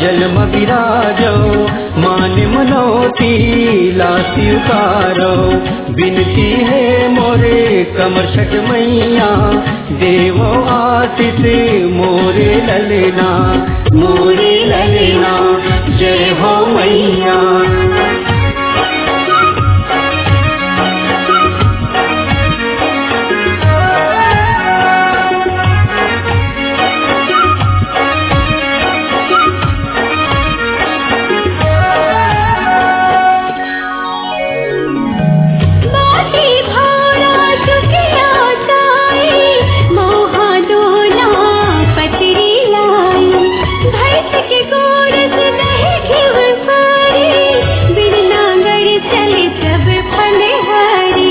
जन्म विराजो मान मनोती लासी उतारो बिनती है मोरे कमर छठ मैया देवो आशीष मोरे ललना मोरे ललना जय हो मैया माटी भारा चुकिया ताई मोहा डोला पतरी लाई भैंस के गोरस दही घिव सारी बिरना गड़ चले सब फल हरी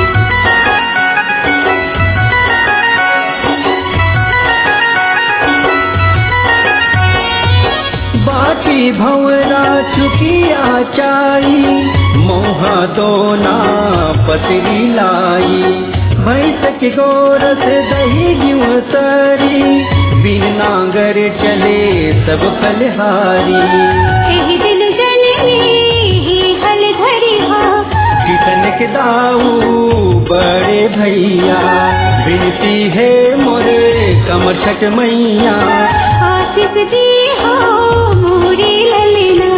बाटी भंवरा चुकिया चाई मोहा दोना पतरी लाई भैंस के गोरस दही गिव सरी बिन नांगर चले सब फलहारी एही दिन जननी ही हल धरी हा कितन के दाऊ बड़े भैया बिनती है मोरे कमर छठ मैया आशीष दी हो मोरी ललना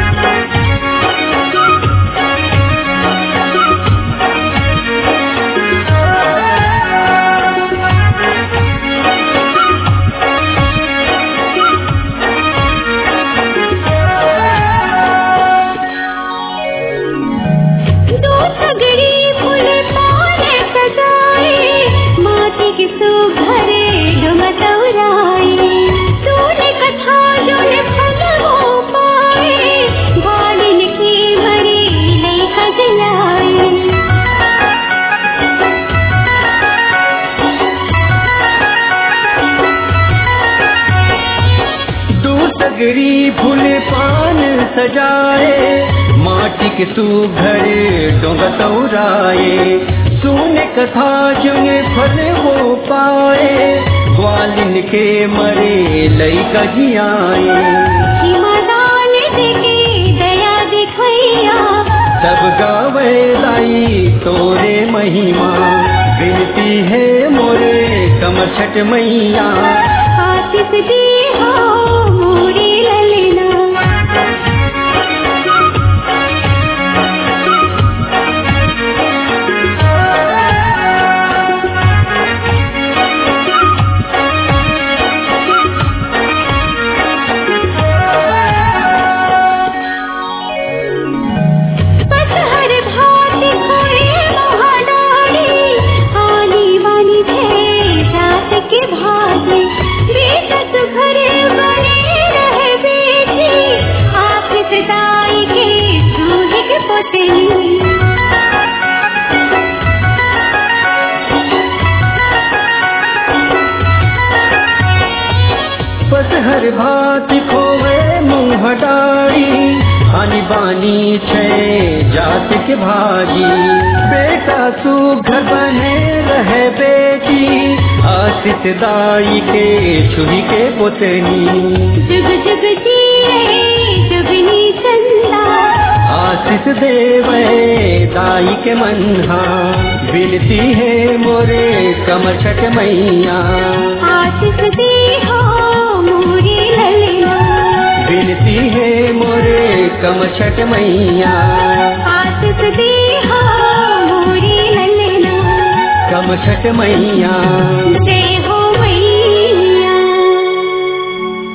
दो सगड़ी फूल पान सजाए माटी के सुघरे डुमतौराए तूने कथा जोन फल हो पाए बालिन की मरी नहीं खजलाए दू सगरी फूल पान सजाए माटी के सुघर डोंग तौराए सुने कथा जुने फल हो पाए ग्वालिन के मरे लई कजियाए हिमादान देके दया दिखैया सब गावे लाई तोरे महिमा बिनती है मोरे कमर छठ मैया आशीष दी हो मोरी ललना पतहर भात खोए महाडारी आनी वाली थे रात के भात बेटा सुघरे बने रहे बेटी आप सदाई के चूहे के पोतली बस हर भात खोवे मुँह डारी आनी बानी छे जात के भाजी बेटा सुघर बने रहे बेटी आशित दाई के छुरी के पोतनी जुग जुग जिए जुगनी चंदा आशीष देवे दाई के मन्हा बिनती है मोरे कमर छठ मैया आशीष दी हो मोरी ललना बिनती है मोरे कमर छठ मैया आशीष दी हो मोरी ललना कम छठ मैया जय